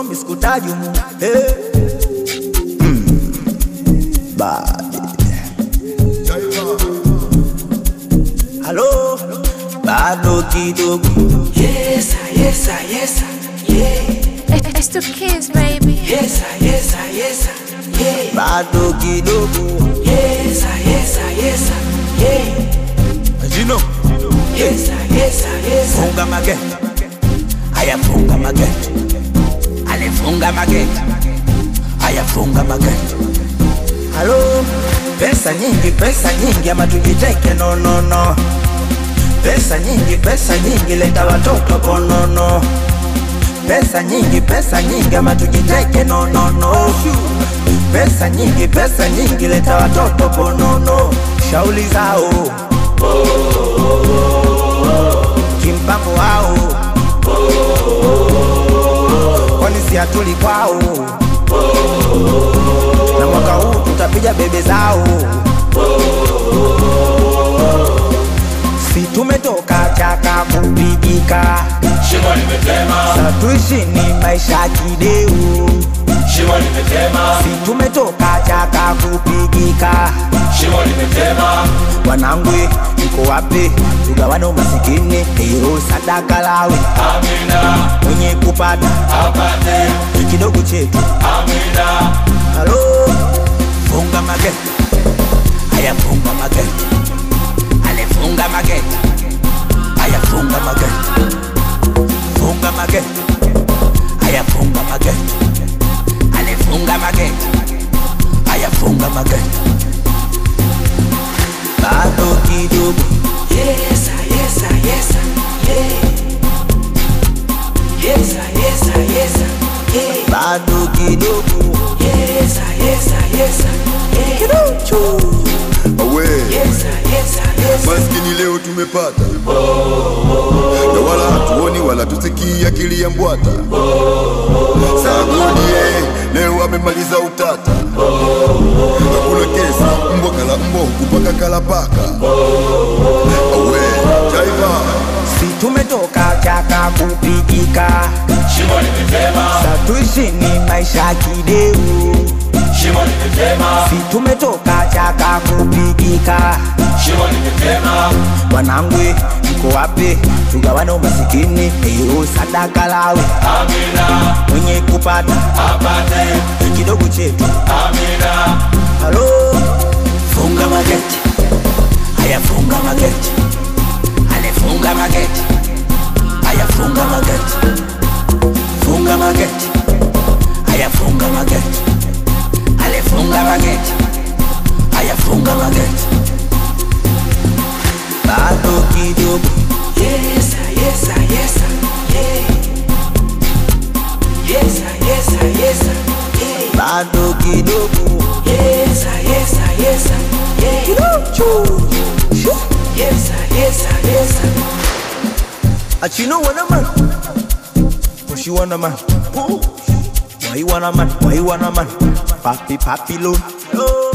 mi sikutaji mu hey. Bad. Halo, bado kidogo Yes, sir, yes, sir, yes, sir, yeah. It's two kids, baby. Yes, sir, yes, sir, yes, sir, yeah. bado kidogo Yes, sir, yes, sir, yes, sir, yeah. Jino, Yes, sir, yes, sir, yes, sir. funga mageti haya, funga mageti alifunga mageti haya, funga mageti. Halo, pesa nyingi, pesa nyingi, ama tujiteke? No, no, no. Pesa nyingi, pesa nyingi, leta watoto bonono. Pesa nyingi, pesa nyingi, ama tujiteke? No, no, no. Pesa nyingi, pesa nyingi, leta watoto bonono. Shauli zao kimpango wao, kwani si hatuli kwao? Na mwaka huu tutapiga bebe zao, si tumetoka chaka kupigika, Shimo limetema, sa tuishi ni maisha kideu, shimo limetema, si tumetoka chaka kupigika shimo limetema, wanangu iko wapi? Tugawane umasikini, hilo sadaka lawe, amina, mwenye kupata apate, kidogo chetu. amina, Halo, funga mageti, haya funga mageti, alifunga mageti, haya funga mageti, funga mageti, haya funga mageti, alifunga mageti, haya funga mageti, bado kidogo Yes, sir, yes, sir, yes, sir, yeah. Yes, sir, yes, sir, yes, sir, yeah. bado kidogo Yes, sir, yes, sir, yes, sir, yeah. Awe, Yes, sir, yes, sir, yes, sir. maskini leo tumepata na wala hatuoni wala tusikii akili ya mbwata Sagodie leo amemaliza utata, hakuna kesi, mbwa kala mbwa kupaka kala paka. Awe, jaiva si tumetoka chaka kupigika, shimo limetema, sa tuishi ni maisha kideu, shimo limetema, si tumetoka chaka kupigika, shimo limetema, wanangu iko wapi? Tugawane umasikini, hiyo sadaka lawe, amina, mwenye kupata apate, kidogo chetu. amina, Halo, funga mageti, haya funga mageti, alifunga mageti, haya funga mageti, funga mageti, haya funga mageti, alifunga mageti, haya funga mageti, bado kidogo Yes, sir, yes, sir, yes, sir, yeah. Yes, sir, yes, sir, yes, sir, yeah. bado kidogo Yes, sir, yes, sir, yes, sir, yeah. Yes, sir, yes, sir, yes, sir. Achino wanna man, push you wanna man, push. Why you wanna man? Why you wanna man? Papi papi lo,